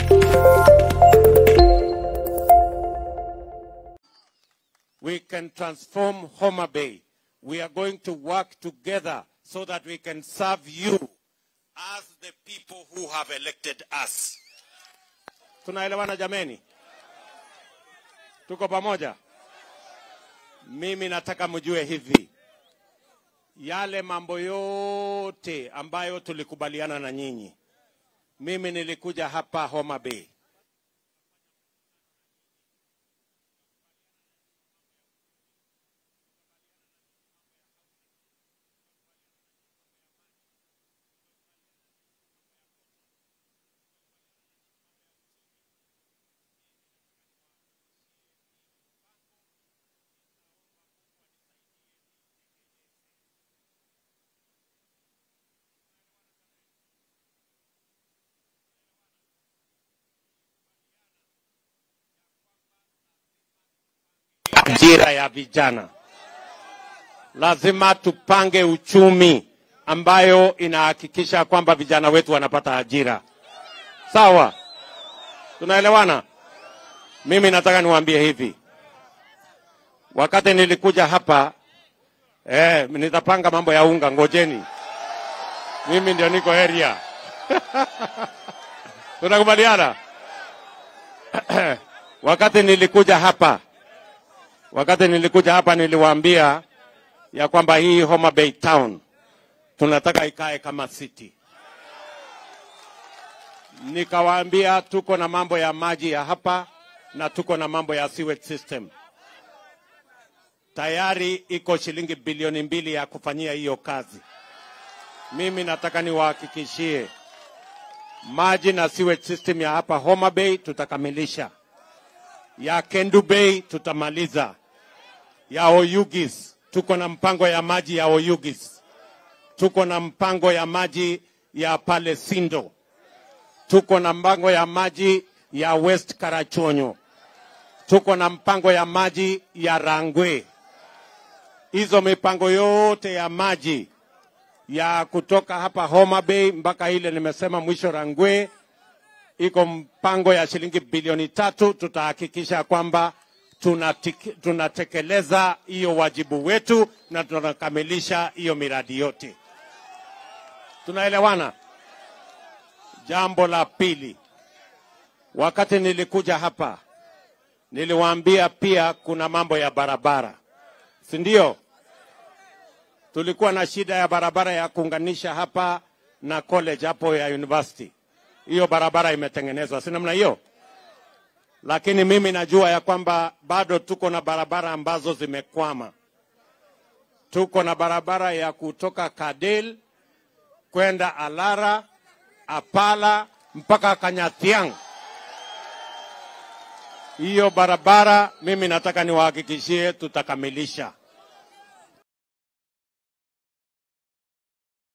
we can transform Homa Bay. We are going to work together so that we can serve you as the people who have elected us. Tunaelewana jameni? Tuko pamoja? Mimi nataka mjue hivi, yale mambo yote ambayo tulikubaliana na nyinyi, mimi nilikuja hapa Homa Bay ajira ya vijana. Lazima tupange uchumi ambayo inahakikisha kwamba vijana wetu wanapata ajira. Sawa, tunaelewana? Mimi nataka niwaambie hivi, wakati nilikuja hapa eh, nitapanga mambo ya unga, ngojeni, mimi ndio niko area tunakubaliana? wakati nilikuja hapa wakati nilikuja hapa niliwaambia ya kwamba hii Homa Bay town tunataka ikae kama city. Nikawaambia tuko na mambo ya maji ya hapa na tuko na mambo ya sewage system. Tayari iko shilingi bilioni mbili ya kufanyia hiyo kazi. Mimi nataka niwahakikishie maji na sewage system ya hapa Homa Bay tutakamilisha, ya Kendu Bay tutamaliza, ya Oyugis tuko na mpango ya maji ya Oyugis, tuko na mpango ya maji ya pale Sindo, tuko na mpango ya maji ya West Karachonyo, tuko na mpango ya maji ya Rangwe. Hizo mipango yote ya maji ya kutoka hapa Homa Bay mpaka ile nimesema mwisho Rangwe, iko mpango ya shilingi bilioni tatu. Tutahakikisha kwamba tunatiki- tunatekeleza hiyo wajibu wetu na tunakamilisha hiyo miradi yote. Tunaelewana? Jambo la pili, wakati nilikuja hapa niliwaambia pia kuna mambo ya barabara, si ndio? Tulikuwa na shida ya barabara ya kuunganisha hapa na college hapo ya university. Hiyo barabara imetengenezwa, si namna hiyo? Lakini mimi najua ya kwamba bado tuko na barabara ambazo zimekwama. Tuko na barabara ya kutoka Kadel kwenda Alara, Apala mpaka Kanyathiang. Hiyo barabara mimi nataka niwahakikishie tutakamilisha.